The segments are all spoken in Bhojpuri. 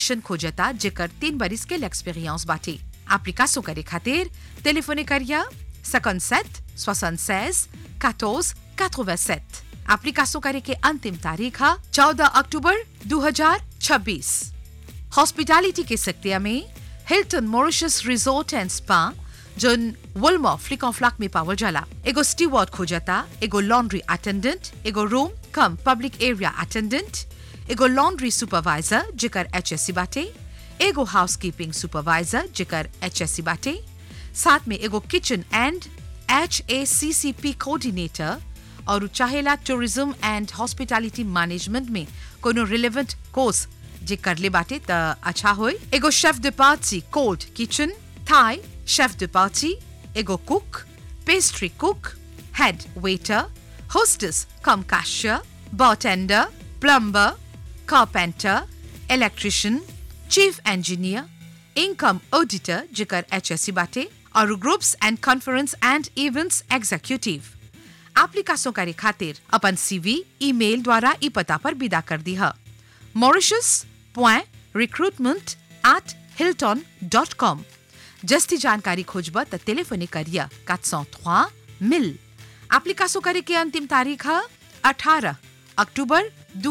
शन खोजता जेकर तीन बरिस के एक्सपीरियंस बाटे एप्लीकेशन करे खातिर टेलीफोने करिया 57 76 14 87 एप्लीकेशन करे के अंतिम तारीख है 14 अक्टूबर 2026 हॉस्पिटैलिटी के सेक्टर में Hilton Mauritius resort and spa जोन वुलमो फ्लिक ऑन फ्लैक में पावल जाला एगो स्टीवर्ड खोजता एगो लॉन्ड्री अटेंडेंट एगो room cum public area attendant एगो लॉन्ड्री सुपरवाइजर जेकर एचएससी बाटे एगो हाउसकीपिंग सुपरवाइजर जेकर एचएससी बाटे साथ में एगो kitchen and H A C C P coordinator और चाहेला टूरिज्म एंड हॉस्पिटैलिटी मैनेजमेंट में कोनो रिलेवेंट कोर्स जे करले बाटे त अच्छा होय एगो chef de party cold kitchen Thai chef de party एगो cook pastry cook head waiter hostess cum cashier bartender plumber carpenter electrician chief engineer income auditor जेकर एचएससी बाटे और groups and conference and events executive application करे खातिर अपन सीवी ईमेल द्वारा ई पता पर विदा कर दी है mauritius.recruitment at hilton.com जस्ती जानकारी खोजब त टेलीफोने करिया 403 मिल एप्लीकेशन करे के अंतिम तारीख है 18 अक्टूबर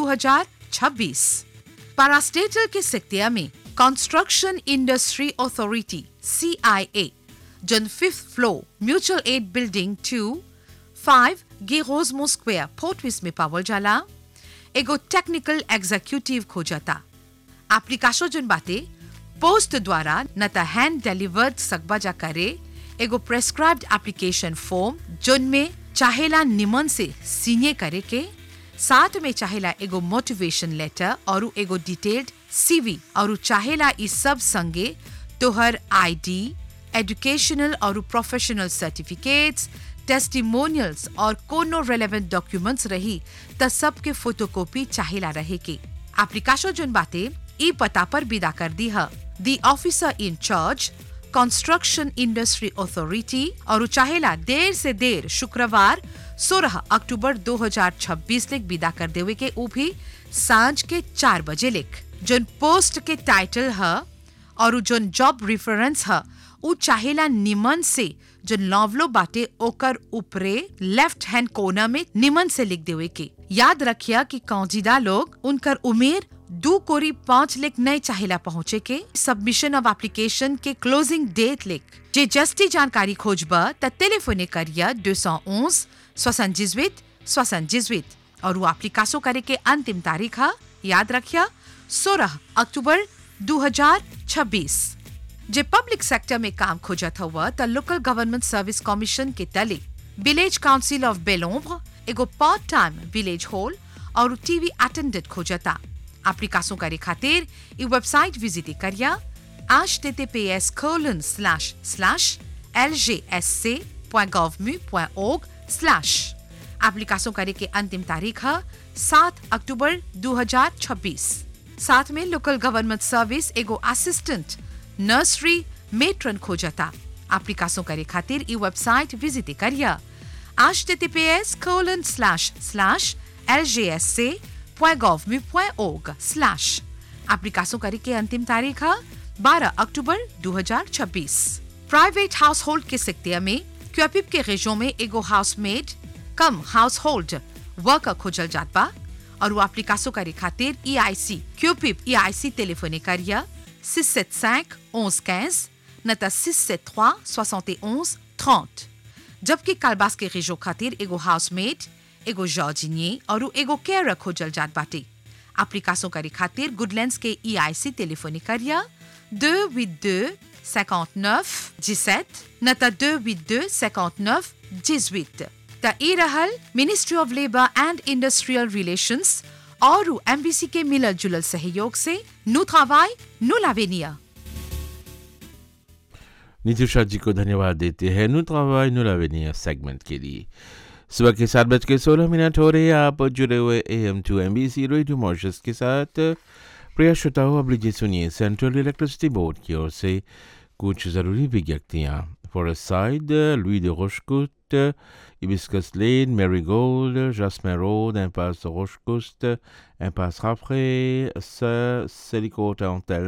2026 पारास्टेटल के सेक्टिया में कंस्ट्रक्शन इंडस्ट्री अथॉरिटी सीआईए जन fifth floor mutual aid building two five गेरोजमो स्क्वेयर फोर्टविस में पावल जाला एगो टेक्निकल एग्जीक्यूटिव खोजता एप्लीकेशन जन बाते पोस्ट द्वारा न त हैंड डिलीवर्ड सकबा जा करे एगो प्रेस्क्राइब्ड एप्लीकेशन फॉर्म जोन में चाहेला निमन से सीने करे के साथ में चाहेला एगो मोटिवेशन लेटर और एगो डिटेल्ड सीवी और चाहेला इस सब संगे तोहर आईडी एजुकेशनल और प्रोफेशनल सर्टिफिकेट्स टेस्टिमोनियल्स और कोनो रेलेवेंट डॉक्यूमेंट्स रही त सबके फोटोकॉपी चाहेला रहे के एप्लीकेशन जोन बाते ई पता पर विदा कर दी है the officer in charge construction industry authority और चाहेला देर से देर शुक्रवार 16 अक्टूबर 2026 लिख विदा कर देवे के ऊ भी सांझ के चार बजे लिख जोन पोस्ट के टाइटल है और जोन जॉब रेफरेंस है ऊ चाहेला निमन से जो नॉवलो बाटे ओकर ऊपरे लेफ्ट हैंड कोना में निमन से लिख देवे के याद रखिया कि कौजिदा लोग उनकर उमेर दो कोरी पाँच लेख नए चाहेला पहुँचे के सबमिशन ऑफ एप्लीकेशन के क्लोजिंग डेट लिख जे जस्ती जानकारी खोजब त टेलीफोने करिया दो सौ उन्स सोसनजिजवित सोसनजिजवित और वो एप्लीकासो करे के अंतिम तारीख है याद रखिया सोलह अक्टूबर 2026 जे पब्लिक सेक्टर में काम खोजत हुआ त लोकल गवर्नमेंट सर्विस कमीशन के तले विलेज काउंसिल ऑफ बेलोम्ब्र एगो पार्ट टाइम विलेज हॉल और टीवी अटेंडेंट खोजता एप्लीकेशन करे खातिर ई वेबसाइट विजिट करिया https colon slash slash lgsc.gov.org slash application करे के अंतिम तारीख है 7 अक्टूबर 2026 साथ में लोकल गवर्नमेंट सर्विस एगो असिस्टेंट नर्सरी मेट्रन खोजता एप्लीकेशन करे खातिर ई वेबसाइट विजिट करिया https colon slash slash lgsc.gov.org slash application करे के अंतिम तारीख है 12 अक्टूबर 2026 प्राइवेट हाउस होल्ड के सेक्टर में क्यूपिप के रेजों में एगो housemaid cum household worker खोजल जात बा और वो एप्लीकेशन करे खातिर ई आई सी क्यूपिप ई आई सी टेलीफोने करिया 675 11 15 न त 673 71 30 जबकि कालबास के रेजो खातिर एगो हाउसमेड एगो जॉर्जिनिए और एगो केयर खोजल जात बाटे एप्लीकेशन करे खातिर गुडलैंड्स के ई आई सी टेलीफोने करिया 282 59 17 न त 282 59 18 त ई रहल ministry of labour and industrial relations और एमबीसी के मिलल जुलल सहयोग से नु travail, नु l'avenir नितुषा जी को धन्यवाद देते हैं नु travail, नु l'avenir सेगमेंट के लिए सुबह के सात बज के सोलह मिनट हो रहे हैं आप जुड़े हुए A M two M B C radio Mauritius के साथ प्रिय श्रोताओं अब लीजिए सुनिए सेंट्रल इलेक्ट्रिसिटी बोर्ड की ओर से कुछ ज़रूरी विज्ञप्तियाँ फॉरेस्ट साइड लुई de Rochecoute, Hibiscus Lane, Marigold, Jasmin Road, Impasse Rochecoute, Impasse Raffray, Selico Hotel